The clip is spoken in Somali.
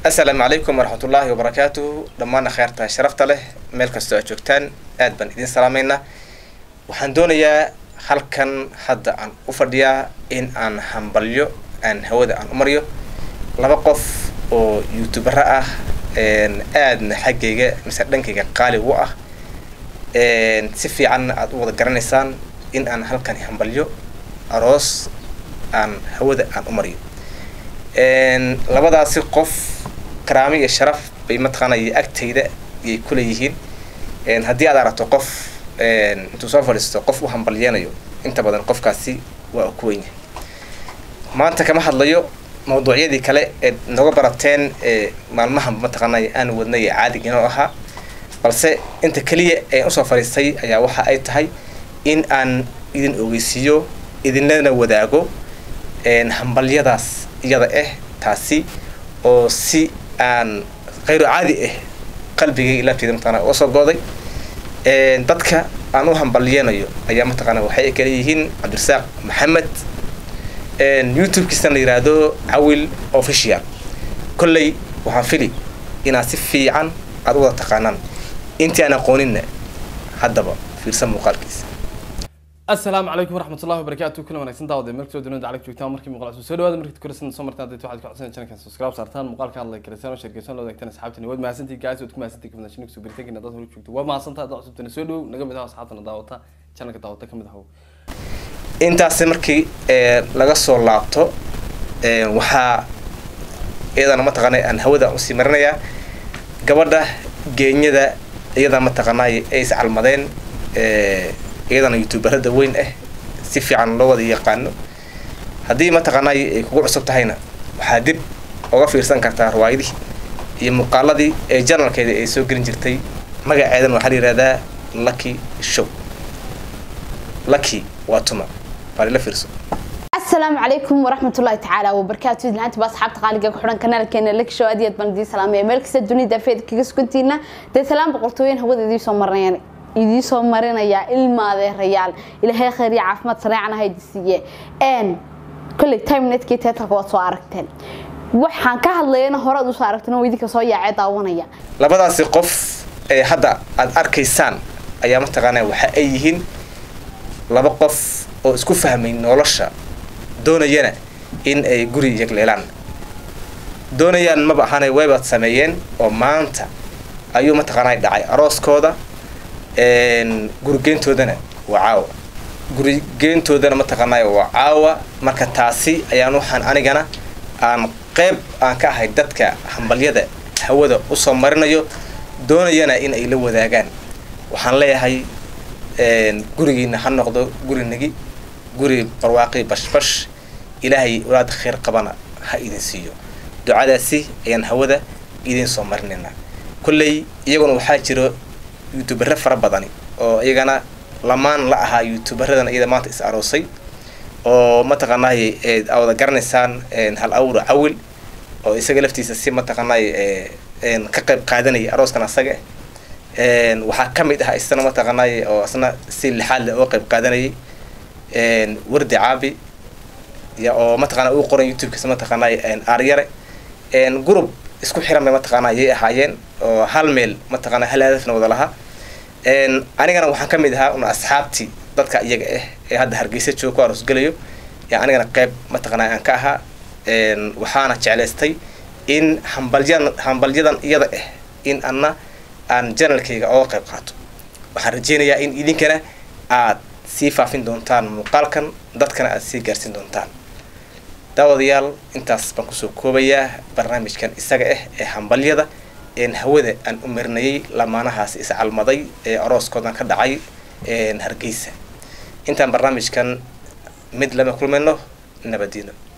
assalaamu calaykum waraxmatullaahi wabarakaatuhu dhammaan akheerta sharafta leh meel kastoo aad joogtaan aad baan idin salaameynaa waxaan doonayaa halkan hadda aan u fadhiyaa in aan hambalyo aan hawada aan u mariyo laba qof oo youtubera ah aadna xaggayga mise dhankayga qaali u ah si fiicanna aada u wada garanaysaan in aan halkan hambalyo aroos aan hawada aan u mariyo labadaasi qof karaami iyo sharaf bay mataqaanay agtayda yay kuleeyihiin haddii aad aragto qof intuu soo fadhiisto qof u hambalyeenayo inta badan qofkaasi waa u ku wenyahay maanta kama hadlayo mawduucyadii kale eed noga barateen maalmaha mataqaanay aan wadnay ee caadiginoo ahaa balse inta keliya ee usoo fadhiistay ayaa waxa ay tahay in aan idin ogeysiiyo idinlana wadaago hambalyadaas iyada ah taasi oo si aan khayro caadi ah qalbigay laabteeda mataqana uga soo gooday dadka aan u hambalyeenayo ayaa mataqaana waxay kala yihiin cabdirasaaq maxamed youtube-kiisana la yiraahdo cawil official kolley waxaan fili inaad si fiican aada u wada taqaanaan intii aan aqooninna haddaba fiirsan muuqaalkiisa asalaamu calaykum waraxmatullahi wabarakaatu kuna wanaagsan daawade meel kastoo dunida caalag joogtaan markii muuqaal cusub soo dhawaada markii koraysan soo martaan dadka waxaad ku codsanayaan channelkan subscribe saartaan muuqaalka hadla kaleysaan oo sheergeysaan loo wadaagtaan asxaabtani waad mahadsantihi guys waad ku mahadsantihi kabna shinik soo biritaankiina dad hore joogto waa mahadsantaha dad cusubtana soo dhow naga mid ah asxaabtana daawata channelka daawata ka mid ahow intaasi markii laga soo laabto waxaa iyadana mataqaanay aan hawada usii marinayaa gabadha geenyada iyada mataqaanay ay iscalmadeen iyadana youtuberada weyn ah si fiican loo wada yaqaano haddii mataqaanay ay kugu cusub tahayna waxaa dib uga fiirsan kartaa riwaayadii iyo muuqaaladii ee janalkeeda ay soo gelin jirtay magaceedan waxaa la yihahdaa lucky show lucky waa tuma baalila fiirso asalaamu calaykum waraxmatullahi tacaala wabarakaatu idlaanta baa asxaabta qaaliga ku xidhan kanaalkeena laki show aad iyo aad baan idiin salaamaya meel kasta dunida afeed kaga sugantiina dee salaam boqortooyin hawada idiin soo marinayaan idiin soo marinayaa ilmaadeerayaal ilaahay khayr iyo caafimaad sareecana haydi siiye n kolley time netkii teetalka waad soo aragteen waxaan ka hadlayana hore aad usoo aragteen oo idinka soo yaacee daawanaya labadaasi qof ee hadda aada arkaysaan ayaa mataqaanaa waxa ay yihiin laba qof oo isku fahmay nolosha doonayana in ay guri yagleelaan doonayaan maba ahaanay waybaad sameeyeen oo maanta ayuu mataqaanaa dhacay arooskooda gurigeyntoodana waa caawa gurigeyntoodana mataqaanaa waa caawa marka taasi ayaan waxaan anigana aan qeyb aan ka ahay dadka hambalyada hawada usoo marinayo doonayana in ay la wadaagaan waxaan leeyahay gurigiina ha noqdo gurinagi guri barwaaqi bashbash ilaahay walaad khayr qabana ha idin siiyo ducadaasi ayaan hawada idin soo marinaynaa kolley iyaguna waxaa jiro youtubere fara badani oo iyagana lamaan la ahaa youtuberadan iyada maanta is aroosay oo mataqaanay aa wada garanaysaan hal awra cawil oo isaga laftiisa si mataqaanay ka qayb qaadanaya arooskan asaga waxaa ka mid ah isna mataqaanay oo isna si lixaad leh oo qayb qaadanayay wardi caabi ya oo mataqana uu qoran youtube-kiisa mataqaanay aaryare group isku xiran bay mataqaana yay ahaayeen oo hal meel mataqana hal hadafna wada lahaa anigana waxaan ka mid ahaa un asxaabtii dadka iyaga ah ee hadda hargeysa jooga ku aroosgelayo yaa anigana qeyb mataqana aan ka ahaa waxaana jeclaystay in hambalyadan hambalyadan iyada ah in anna aan janalkayga oga qayb qaato waxaan rajeynayaa in idinkana aad sii faafin doontaan muuqaalkan dadkana aad sii gaarsiin doontaan daawadayaal intaas baan kusoo koobayaa barnaamijkan isaga ah ee hambalyada een hawada aan u marinayay lamaanahaas iscalmaday ee arooskoodan ka dhacay hargeysa intaan barnaamijkan mid lama kulmayno nabadiino